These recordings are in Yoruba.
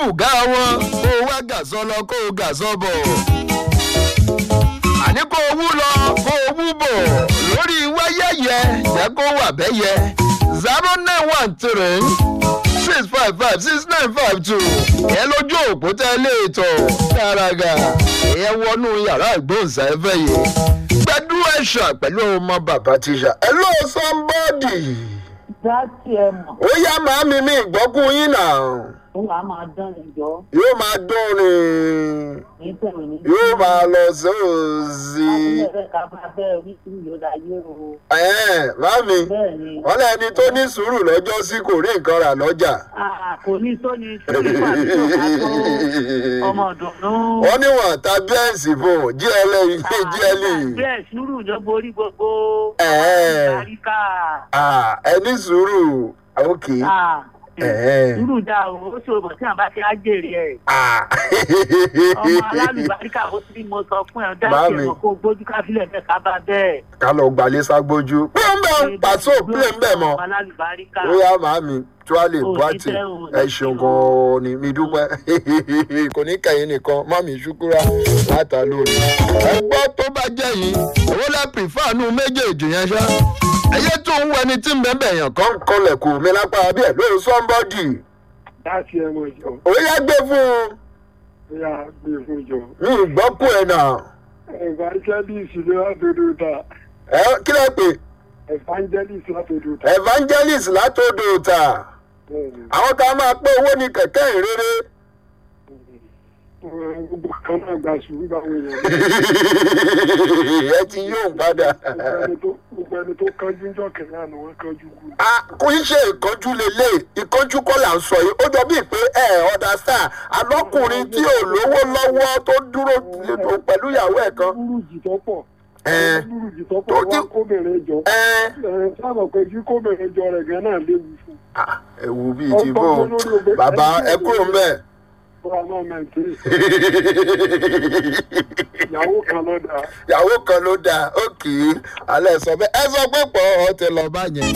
bùgá wọn kó o wá gàsọ lọ kó o gàsọ bọ̀ àní kó o wú lọ kó o wú bọ̀ lórí wáyẹyẹ jẹ́ kó wà bẹ́yẹ zero nine one three six five five six nine five two ẹ lójú òpó tẹ́lẹ̀ ètò gàràgà ẹ wọnú yàrá ìgbóhùnsáfẹ́ yìí gbẹdú ẹ̀ṣà pẹ̀lú ọmọ bàbá tíṣà ẹ lọ somebody dáàtì ẹ mọ̀ ó yá màámi mi ìgbọ́kùn yín náà ó wàá máa dán ìjọ yóò máa dún ni ní tẹ̀wé ní. yóò máa lọ sóòzì. àbúlé rẹ̀ ká bá bẹ́ẹ̀ orí tí yóò dá yé o. ẹ̀ẹ́n màámi bẹ́ẹ̀ ni wọ́n lẹ́ni tó ní sùúrù lọ́jọ́ sí kò rí nǹkan rà lọ́jà. Ah, kò ní tó ní sórí pàdé tó bá tó ọmọ ọ̀dùnnú. wọ́n ní wọ́n ta bẹ́ẹ̀sì fún un GLE GLE. bẹ́ẹ̀ sùúrù ló borí gbogbo. Ẹ̀ẹ́. àríkà Ah, ẹ ní sùúrù ok. Ẹ̀ẹ́. sùúrù dá o ó ṣòro bọ̀ tí àwọn bá ti á jèrè ẹ̀. Ah. ọmọ alálùbáríkà ó sì mo sọ fún ẹ dáàtì Màámi. ẹ̀ mọ̀ kó gbójú káfílẹ̀ bẹ́ẹ̀ ká bá bẹ́ẹ̀. ká lọ gbalẹ̀ ságbójú. pẹ́ẹ́mbẹ́ pàṣẹ òpìlẹ̀ ń bẹ̀ mọ́. ọmọ alálùbáríkà. ó yá màámi tuwálé Ò ní buhati tẹ́ o, ẹ ṣeun gan-an ni mi dúpẹ́ kò ní kẹ́yìn nìkan mami ṣukura láta lórí. ẹ gbọ́ tó bá jẹ́ yìí owó lẹ́ pìfáànù méjèèjì yẹn ṣá. ẹyẹ tó ń wẹni tí ń bẹ́ẹ̀ yàn kán kọlẹ̀ kù mí lápá bí ẹ̀ lóò sọ́ńbọ́dì. láti ẹmọ ìjọ ó yá gbé fún un bóyá gbé fún ìjọ mi ì gbọ́ kú ẹ̀ náà. evangelist ló látòdò ta ẹ kí lẹ pè evangelist látòdò ta evangelist látòdò ta bẹ́ẹ̀ni àwọn tá a máa pé owó ní kẹ̀kẹ́ ìrere. gbogbo kan náà gba sùúrù báwọn èèyàn ẹ ti yóò padà. gbogbo ẹni tó gbogbo ẹni tó kánjú ń jọ kẹlẹ àná wọn kánjú kú a kò ń ṣe ìkánjú lélẹ̀ ìkánjú kọ́ là ń sọ yìí ó jọ bíi pé ẹ ọ̀dà sáà alọ́kùnrin tí ò lówó lọ́wọ́ tó dúró pẹ̀lú ìyàwó ẹ̀ kan. burújì tó pọ̀ Ẹ. burújì tó Tó pọ̀ ti- wá kóbìnrin jọ ẹ ẹ sábà pé kí kóbìnrin jọ rẹ̀ gan náà léwu fún ah, ẹ wù bíi ti bò bàbá ẹ kúrò ń bẹ̀. fúra náà mẹ́tì ìyàwó kan ló dáa ìyàwó kan ló dáa ókè alẹ́ sọ bẹ́ẹ̀ ẹ sọ pé pọ̀ ọ́ ti lọ bá yẹn.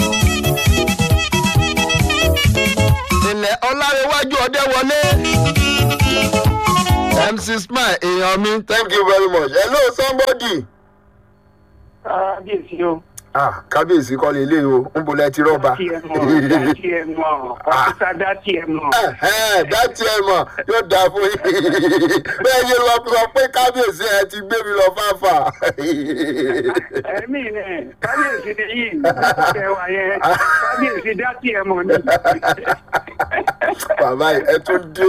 ilẹ̀ ọlárẹ̀wájú ọdẹ wọlé. mc smile èèyàn mi thank you very much hello somebody. kábíyèsí o ah kábíyèsí kọ́ lè lé o ń bolẹ̀ ti rọ́bà. dátì ẹ mọ̀ dátì ẹ mọ̀ ọ̀fíìsà dátì ẹ mọ̀. dátì ẹ mọ̀ yóò dáa fún yín bẹ́ẹ̀ yé lọ sọ pé kábíyèsí ẹ ti gbé mi lọ fáfà. ẹ̀mí rẹ̀ kábíyèsí ni yìí ẹwà yẹn kábíyèsí dátì ẹ mọ̀ ni. bàbá yìí ẹ tún dé.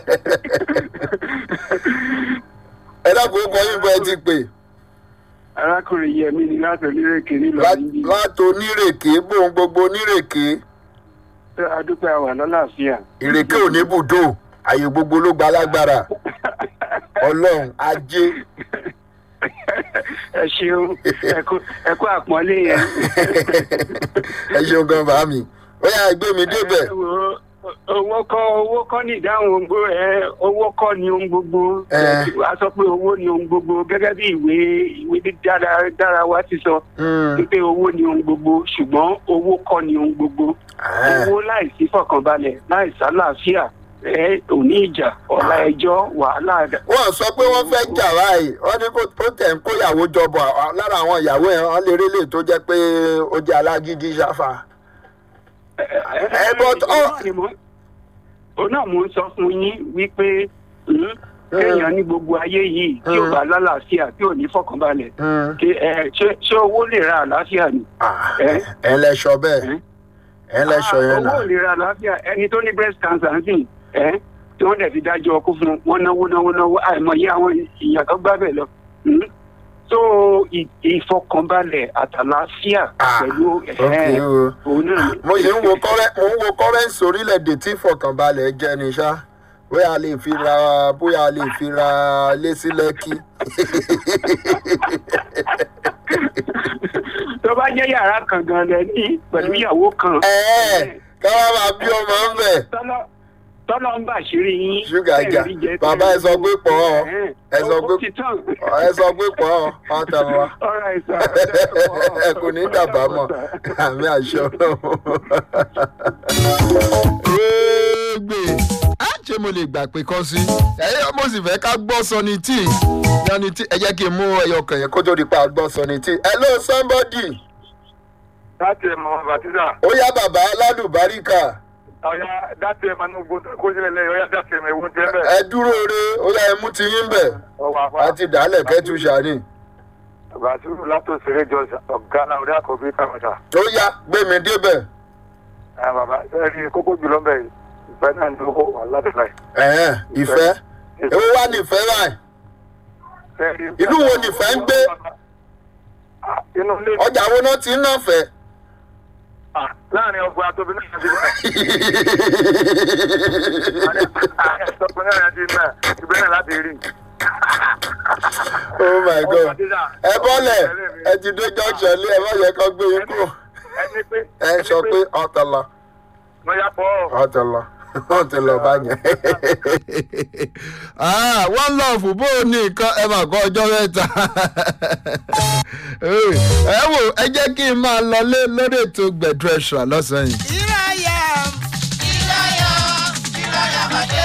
ẹ dákun ó kọ yín bọ ẹ ti pè arákùnrin yẹmi ni láti onírèké nílò níbi látò onírèké bóun gbogbo onírèké adúpẹ́ àwà lọ́láàfíà. ìrèké ò ní bùdó àyè gbogbo ló gba lágbára ọlọ́run ajé ẹ ṣeun ẹkú- ẹkú àpọ́nlé yẹn. ẹ ṣeun gan bàá mi ó yà gbé mi débẹ̀. Ẹ wo, owó kọ́ owó kọ́ ní ìdáhùn ohun gbogbo ẹ owó kọ́ ni ohun gbogbo Ẹ. a sọ pé owó ni ohun gbogbo gẹ́gẹ́ bí ìwé ìwé dára dára wa ti sọ Mm. wípé owó ni ohun gbogbo ṣùgbọ́n owó kọ́ ni ohun gbogbo Ah. owó láìsí fọkànbalẹ̀ láìsí àlàáfíà ẹ òní ìjà ọ̀la ẹjọ́ wàhálà wọ́n sọ pé wọ́n fẹ́ jà báyìí wọ́n ní kó tó tẹ̀ ń kó ìyàwó jọbọ̀ à- lára àwọn ìyàwó ẹ̀ wọ́n lè rélé tó jẹ́ pé ó jẹ́ alágídí ṣáfà. ẹ, but, oh. òun náà mò ń sọ fún yín wípé hmm, kéèyàn ní gbogbo ayé yìí tí ò Mm. bá lálàáfíà tí ò ní fọkànbalẹ̀ Mm. kí, ẹ, ṣé ṣé owó lè ra àlàáfíà ni. Ah, Ẹ. ẹ lẹ́sọ bẹ́ẹ̀ Ẹ. ẹ lẹ́sọ Ah, yẹn owó ò náà. lè ra àlàáfíà ẹni tó ní breast cancer ń sìn ẹ tí wọ́n dẹ̀ fi dájọ́ ọkú fún un wọ́n náwó náwó náwó àìmọye àwọn èèyàn tó gbá bẹ̀ lọ. Hmm. so ì- ìfọkànbalẹ̀ àtàlàáfíà Ah, pẹ̀lú ok ẹ̀ o. òun náà ni. mo ṣe ń wo kọ́rẹ́ mo ń wo kọ́rẹ́ǹsì orílẹ̀-èdè tí ìfọkànbalẹ̀ jẹ́ ni ṣá bóyá a lè fi ra bóyá a lè fi ra ilé sí lẹ́kì. tó bá jẹ́ yàrá kan gan lẹ ní pẹ̀lú ìyàwó kan. ẹ̀ẹ́ káwá máa bí ọmọ ń bẹ̀. tọ́lọ́ tọ́lọ́ ń bàṣírí yín. Ṣúgà tẹ́ ẹ̀ jà. rí jẹ, Bàbá tẹ́ ẹ sọ pé pọ̀ ọ́. Ẹ̀hẹ́n. Ẹ sọ Ó- pé- ó ti tán. ẹ sọ pé pọ̀ ọ́ ọ́ tẹ̀ wá. All right, sir. ẹ kò ní dàbà mọ́ àmì àṣẹ ọlọ́run. gbé a ṣe mo lè gbà pé kọ́ sí ẹ̀yẹ́ mo sì fẹ́ ká gbọ́ sọni tí yanni tí ẹ jẹ́ kí n mú ẹyọ kan yẹn kó tó di pa gbọ́ sọni tí hello somebody láti ẹ̀ mọ̀ bàtísà ó yá bàbá aládùbáríkà ọ̀yá láti ẹ̀ máa ń gbó kó sílẹ̀ lẹ́yìn ọ̀yá láti ẹ̀ máa ewu tẹ́ bẹ́ẹ̀. ẹ dúró re ó yá ẹ mú ti yín bẹ̀ ọwọ́ àfa àti dàálẹ̀ kẹ́tù sàní bàtúrù látò sèré jọ ọ̀gá náà orí àkọ́bí kàmọ́tà. ó yá gbé mi débẹ̀ ẹ bàbá ẹ rí kókó jùlọ ń bẹ̀ yìí ìfẹ́ náà ní owó wà láti láì. ẹ̀hẹ́n ìfẹ́ èwo wá nífẹ̀ẹ́ báyìí Ìlú wo nìfẹ́ ń gbé? inú ilé ọjà wo náà ti ń náà fẹ́. Ah, láàrin ọgbà tóbi náà ti náà ọgbà náà ti náà ibẹ̀ náà láti rí. oh my god ẹ bọ́lẹ̀ ẹ ti dé junction lé ẹ má yẹ kó gbé yín kúrò ẹni pé ẹ sọ pé ọ̀tọ̀lọ̀ mo yà pọ̀ ọ̀tọ̀lọ̀ ọ̀tọ̀lọ̀ bá yẹn. wọ́n lọ fún bó o ní nǹkan ẹ máa kọ́ ọjọ́ mẹ́ta. ẹ wò ẹ jẹ́ kí n máa lọ lé lórí ètò gbẹ̀dú ẹ̀ṣọ́ lọ́sàn-án yìí. ìráyà ìráyà ìráyà bàdé.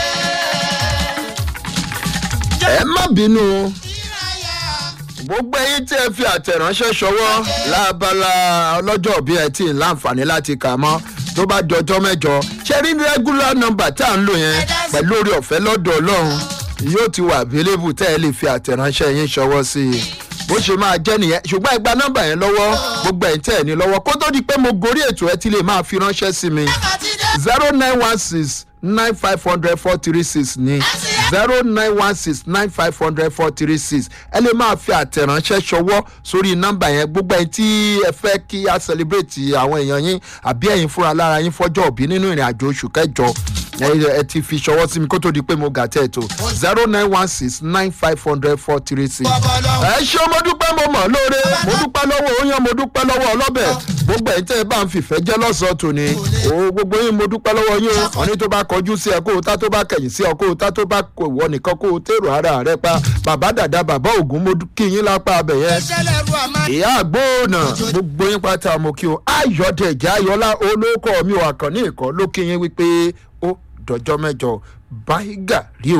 ẹ má bínú o. ìráyà gbogbo ẹyin tí ẹ fi àtẹ̀ránṣẹ́ ṣọwọ́ lábala ọlọ́jọ́ bí ẹ tí ì láǹfààní láti kà mọ́ tó bá jọjọ́ mẹ́jọ ṣe rí regular number tá à ń lò yẹn pẹ̀lú orí ọ̀fẹ́ lọ́dọ̀ ọlọ́run yóò ti wà available tẹ́ ẹ lè fi àtẹ̀ránṣẹ́ yín ṣọwọ́ sí i bó ṣe máa jẹ́ nìyẹn ṣùgbọ́n ẹ gba nọ́mbà yẹn lọ́wọ́ gbogbo ẹ̀yin tẹ́ ẹ ní lọ́wọ́ kó tó di pé mo gorí ètò ẹ ti lè máa fi ránṣẹ́ sí mi àti dé. zero nine one six nine five hundred four three six ní zero nine one six nine five hundred four three six ẹ lè máa fi àtẹ̀ránṣẹ́ ṣọwọ́ sórí nọ́mbà yẹn gbogbo ẹ̀yin tí ẹ fẹ́ kí a celebrate àwọn èèyàn yín àbí ẹ̀yin fúnra lára yín fọ́jọ́ òbí nínú ìrìn àjò oṣù kẹjọ ẹ ẹ ti fi ṣọwọ́ sí mi kó tó di pé mo gà tẹ̀ tó zero nine one six nine five hundred four three six ẹ ṣé mo dúpẹ́ mo mọ̀ lóore mo dúpẹ́ lọ́wọ́ oyan mo dúpẹ́ lọ́wọ́ ọlọ́bẹ̀ gbogbo ẹ̀yin tẹ́ ẹ bá ń fìfẹ́ jẹ́ lọ́sọ̀ọ́ tòní o gbogbo yín mo dúpẹ́ lọ́wọ́ yín o ọ̀ní tó bá kọjú sí ẹ kó o tá tó bá kẹ̀yìn sí ọ kó o tá tó bá kò wọ nìkan kó o tèrò ara rẹ pa bàbá dàda bàbá ògún mo kí yín lápá abẹ yẹn ìṣẹ̀lẹ̀ ru àmà. ìyá àgbóònà gbogbo yín pátá mo kí o ayọ̀dẹ̀jẹ̀ ayọ̀lá olóko mi ò àkànní ìkọ́ ló kí yín wípé ó dọjọ́ mẹ́jọ báyìí gà rí o.